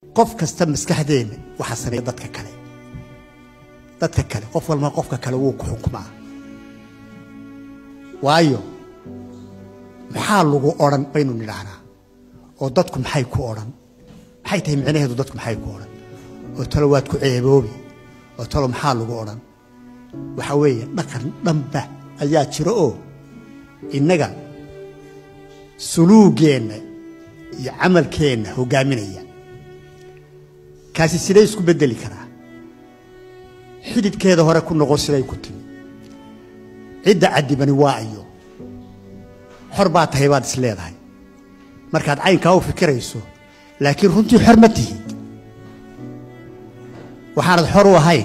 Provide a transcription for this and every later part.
qof kasta maskaxdeena waxaa sameeya dadka kale dadka kale qof walba qofka kale wuu ku xukumaa waayo maxaa lagu odhan baynu nidhaahnaa oo dadku maxay ku odhan maxay tahay micnaheedu dadku maxay ku odhan oo talo waad ku ceeboobi oo talo maxaa lagu odhan waxa weeye dhaqan dhanba ayaa jiro oo innaga suluugeenna iyo camalkeenna hoggaaminaya kaasi siday isku beddeli karaa xididkeeda hore ku noqon siday ku timi cidda caddibani waa ayo xor baa tahay baad is leedahay markaad caynkaa u fikirayso laakiin runtii xor ma tihid waxaanad xor u ahayn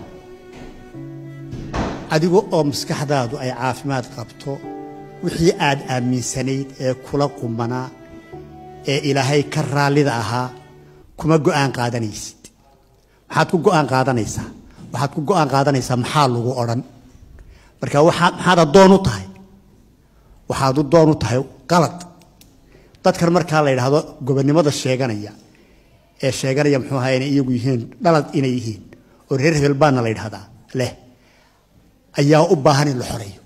adigu oo maskaxdaadu ay caafimaad qabto wixii aad aaminsanayd ee kula qumanaa ee ilaahay ka raallida ahaa kuma go'aan qaadanaysid maxaad ku go'aan qaadanaysaa waxaad ku go'aan qaadanaysaa maxaa lagu odhan marka waxaa maxaad addoon u tahay waxaad u doon u tahay qalad dadkan markaa la yidhaahdo gobonnimada sheeganaya ee sheeganaya muxuu ahaa inay iyagu yihiin dhalad inay yihiin oo reer hebel baana la yidhahdaa leh ayaa u baahan in la xoreeyo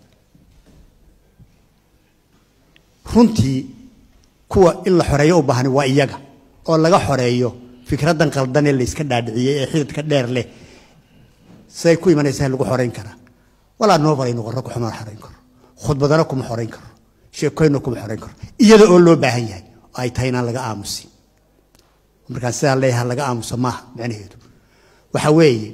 runtii kuwa in la xoreeyo u baahani waa iyaga oo laga xoreeyo fikraddan qaldan ee layska dhaadhiciyey ee xididka dheer leh siday ku imanaysaa lagu xorayn karaa walaa noobalay noqon rag kuma xorayn karo khudbadana kuma xorayn karo sheekoyna kuma xorayn karo iyada oo loo baahan yahay oo ay tahay inaan laga aamusin markaan sidaa leeyahay laga aamuso maaha macnaheedu waxa weeye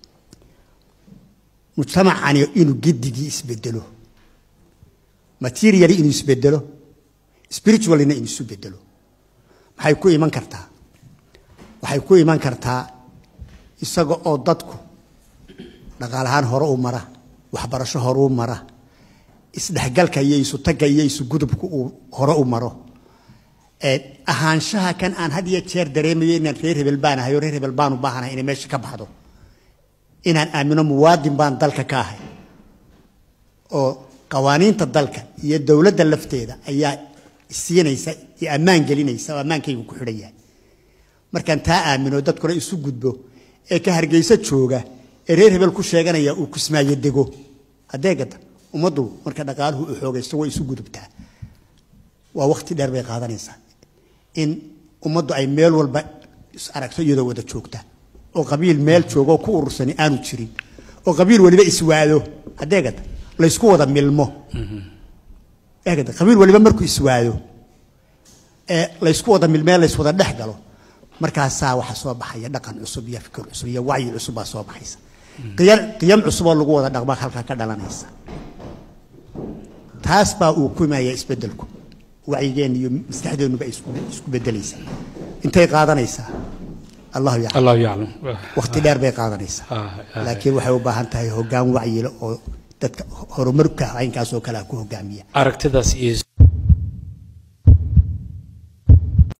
mujtamacani inuu giddigii isbedelo materially inuu isbedelo spiritualina inuu isu bedelo maxay ku iman kartaa waxay ku iman kartaa isaga oo dadku dhaqaalahaan hore u mara waxbarasho hore u mara isdhexgalka iyo isutagga iyo isugudubka uu hore u maro ahaanshaha kan aan had iyo jeer dareemayo inaan reer hebel baan ahay oo reer hebel baan u baahanahay inay meesha ka baxdo inaan aamino muwaadin baan dalka ka ahay oo qawaaniinta dalka iyo dowladda lafteeda ayaa siinaysa iyo ammaan gelinaysa oo ammaankaygu ku xidhan yahay markaan taa aamino dadkuna isu gudbo ee ka hargeyso jooga ee reer hebel ku sheeganaya uu kusmaayo dego haddee gada ummaddu marka dhaqaaluhu u xoogaysto way isu gudubtaa waa wakti dheer bay qaadanaysaa in ummaddu ay meel walba is aragto iyadoo wada joogta oo qabiil meel joogo ku urursani aanu jirin oo qabiil waliba iswaado haddee gada laysku wada milmo eegada qabiil waliba markuu iswaado ee laysku wada milmee layswada dhex galo markaasaa waxaa soo baxaya dhaqan cusub iyo fikir cusub iyo wacyi cusub baa soo baxaysa qiyam cusuboo lagu wada dhaqmaa halkaa ka dhalanaysa taas baa uu ku imaaya isbedelku wacyigeenna iyo maskaxdeennuba isku bedelaysa intay qaadanaysaa allahu yaclam allahu yaclam waqti dheer bay qaadanaysaa laakiin waxay u baahan tahay hoggaan wacyile oo dadka horumarka caynkaas oo kale ah ku hogaamiya aragtidaas iyo